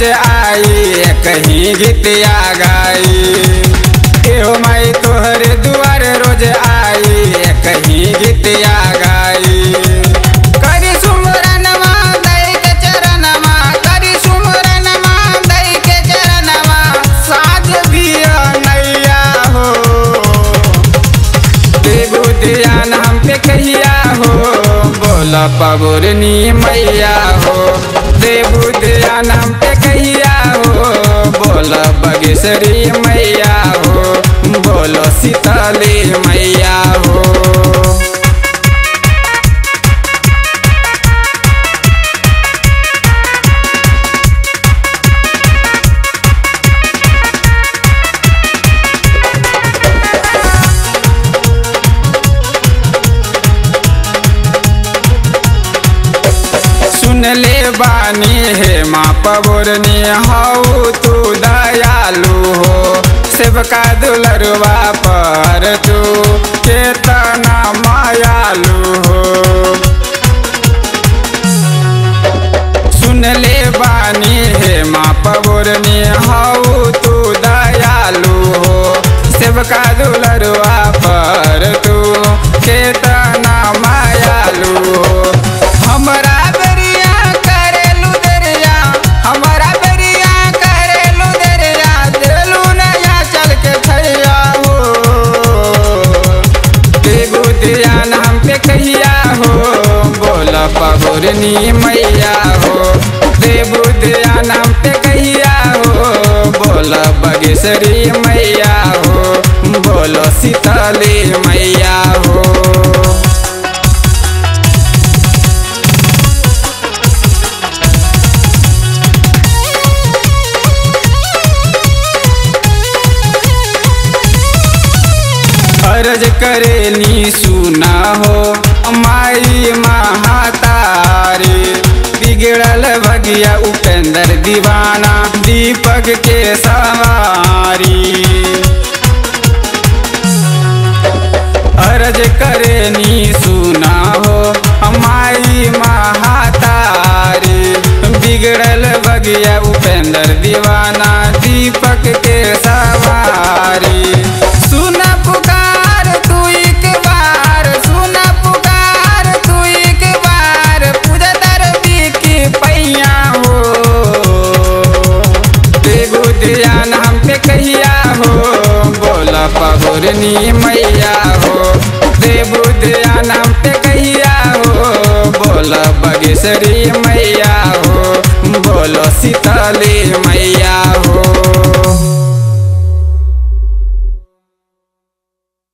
रोज आई कहीं गीतिया गाई एहो माई तोहरे दुआर रोज आई कहीं गीतिया गाई करी सुमरनमा दई के चरणमा करी सुमरनमा दई के चरणमा साज दिया नैया हो देबू ध्यान हम पे कहिया हो बोल पबुरनी मैया हो देबू ध्यान हम पे कहिया हो बोल बगेश्वरी मैया हो बोलो सीताली मैया हो सुन ले बानी हे माँ पबुरनी हऊ तू दयालु हो सेवका दुलरुआ पर तू केतना मायालु हो सुन ले बानी हे माँ पबुरनी हऊ तू दयालु हो सेवका दुलरुआ पर तू केतना मायालु हो हमरा बेरिया करेलू दरिया हमरा बेरिया करेलू दरिया देलू नया चल के छैया हो देबू ध्यान हम पे कहिया हो बोल पबुरनी मैया हो देबू ध्यान हम पे कहिया हो बोल बगेश्वरी मैया हो बोलो सीताली मैया हो अर्ज करेनी सुना हो माई महातारी बिगड़ल भगिया उपेंद्र दीवाना दीपक के सवारी अर्ज करेनी सुना हो माई महातारी बिगड़ल भगिया उपेंद्र दीवाना दीपक के सवारी सुन पुकार तू एक बार सुन पुकार तू एक बार पूजा दरदी की पैया हो देबू ध्यान हम पे कहिया हो बोल पबुरनी मैया हो देबू ध्यान हम पे कहिया हो बोल बगेश्वरी मैया हो बोलो सीताली मैया